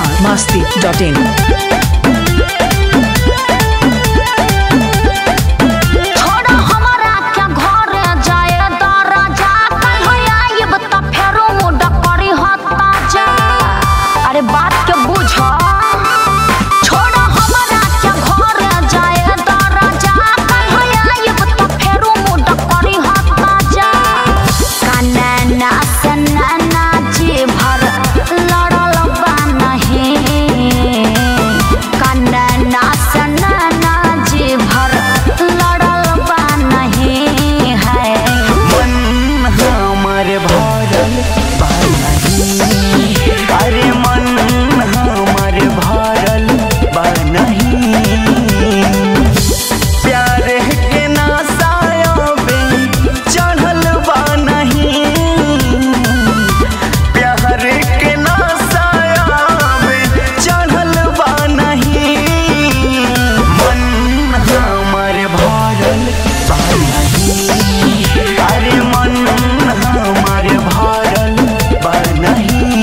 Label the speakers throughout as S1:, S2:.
S1: Bihar Masti dot in
S2: छोड़ हमरा के घरे जाए दरजा कल हो आइब त फेरो मुड करी हत्ता जा अरे बात के बुझ छोड़ हमरा के घरे जाए दरजा कल हो आइब त फेरो मुड करी हत्ता जा कनना सनना जी भर लड़ल बा नहीं कनना सनना जी भर लड़ल बा नहीं है
S3: मन हमर भरल बा नहीं अरे मन हमर भरल बा नहीं प्यार के नासायाबे चढ़ल बा नहीं प्यार के नासायाबे चढ़ल बा नहीं मन हमर भरल बा नहीं अरे मन हमर भरल बा नहीं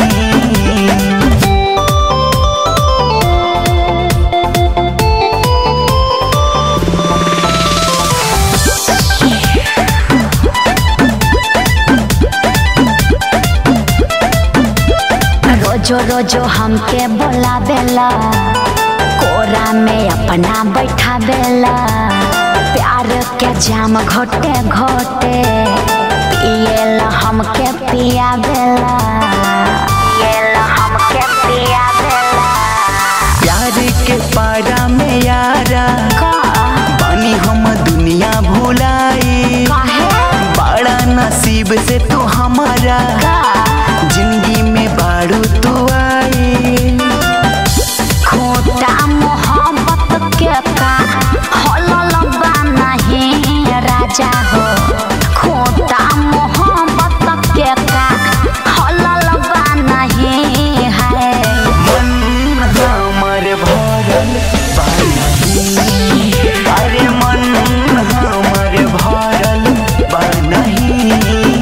S2: रोजो रोजो हमके बोलावेला कोरा में अपना बैठावेला प्यार के जाम घोटे घोटे पिएला हमके पियावेला पिएला हमके पियावेला
S3: प्यार के पारा में यारा
S2: का
S3: बानी हम दुनिया भुलाई
S2: काहे
S3: बड़ा नसीब से तू हमारा
S2: का
S3: जिंदगी में बारू तू आई
S2: खोटा मोहब्बत के का हलल बा नहीं राजा हो खोटा मोहब्बत के का हलल बा नहीं है
S3: मन हमर भरल बा नहीं अरे मन हमर भरल बा नहीं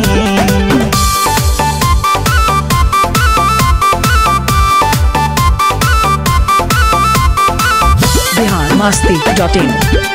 S1: बिहार मस्ती डॉट इन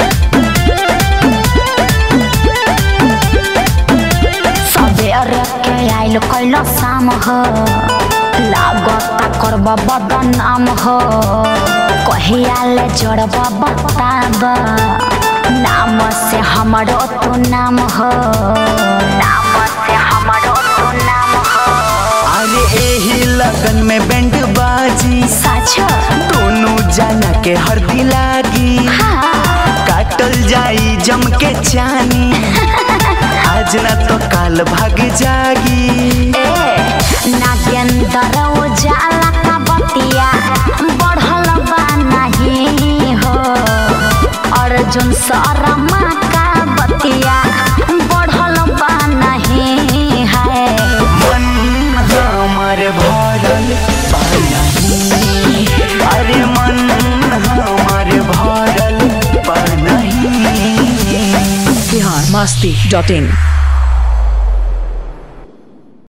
S2: सबेर के आइल कैल शाम हो लागत करब बदनाम हो कहिया ले जोड़ब बताब नाम से हमरो तू नाम हो नाम से हमरो तू नाम हो
S3: अरे एही लगन में बैंड बाजी
S2: सच
S3: दोनों जाना के हरदी लागी
S2: हाँ
S3: काटल जाई जम के चानी आज ना तो काल भाग जागी
S2: ए नागेंद्र उजाला का बतिया बढ़ल बा नहीं हो अर्जुन शर्मा का बतिया बढ़ल बा नहीं है
S3: मन हमर भरल बा नहीं अरे मन हमर भरल बा नहीं
S1: बिहार मस्ती डॉट इन